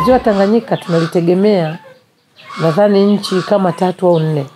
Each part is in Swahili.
Ziwa Tanganyika tunalitegemea nadhani nchi kama tatu au nne,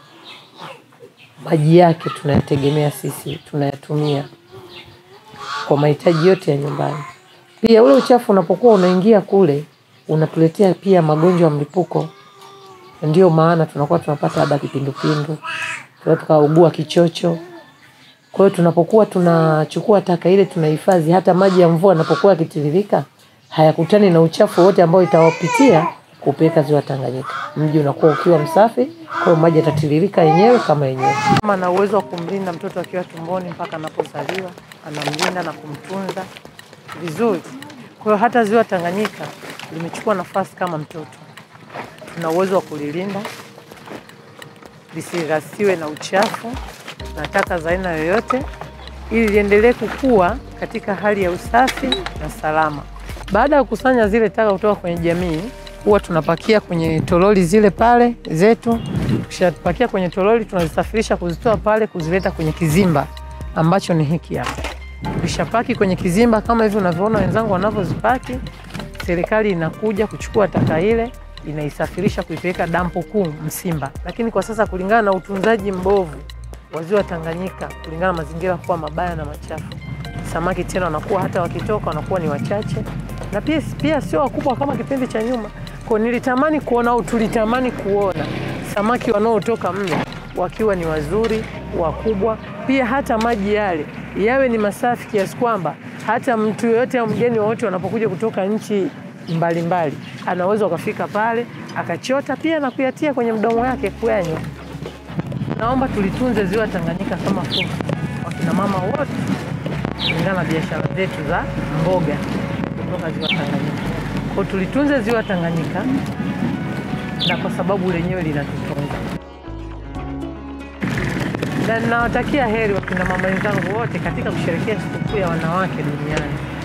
maji yake tunayategemea sisi, tunayatumia kwa mahitaji yote ya nyumbani. Pia ule uchafu unapokuwa unaingia kule unatuletea pia magonjwa ya mlipuko, ndio maana tunakuwa tunapata labda kipindupindu, tunaweza tukaugua kichocho. Kwa hiyo tunapokuwa tunachukua taka ile tunahifadhi, hata maji ya mvua yanapokuwa yakitiririka hayakutani na uchafu wote ambao itawapitia kupeleka ziwa Tanganyika. Mji unakuwa ukiwa msafi, kwa hiyo maji yatatiririka yenyewe kama yenyewe. Mama ana uwezo wa kumlinda mtoto akiwa tumboni mpaka anapozaliwa, anamlinda na kumtunza vizuri. Kwa hiyo hata ziwa Tanganyika limechukua nafasi kama mtoto. Tuna uwezo wa kulilinda lisigasiwe na uchafu na taka za aina yoyote, ili liendelee kukua katika hali ya usafi na salama. Baada ya kukusanya zile taka kutoka kwenye jamii, huwa tunapakia kwenye toroli zile pale zetu. Tukishapakia kwenye toroli, tunazisafirisha kuzitoa pale, kuzileta kwenye kizimba ambacho ni hiki hapa. Tukishapaki kwenye kizimba kama hivi unavyoona wenzangu wanavyozipaki, serikali inakuja kuchukua taka ile inaisafirisha kuipeleka dampo kuu Msimba. Lakini kwa sasa kulingana na utunzaji mbovu wa ziwa Tanganyika, kulingana na mazingira kuwa mabaya na machafu, samaki tena wanakuwa hata wakitoka wanakuwa ni wachache, na pia, pia sio wakubwa kama kipindi cha nyuma. Kwa nilitamani kuona au tulitamani kuona samaki wanaotoka mle wakiwa ni wazuri wakubwa, pia hata maji yale yawe ni masafi kiasi kwamba hata mtu yoyote au mgeni wowote wanapokuja kutoka nchi mbalimbali anaweza ukafika pale akachota pia na kuyatia kwenye mdomo wake kuyanywa. Naomba tulitunze ziwa Tanganyika kama fursa, wakina mama wote, kulingana na biashara zetu za mboga kutoka ziwa Tanganyika. Kwa tulitunze ziwa Tanganyika, na kwa sababu lenyewe linatutunza, na ninawatakia heri wakina mama wenzangu wote katika kusherehekea sikukuu ya wanawake duniani.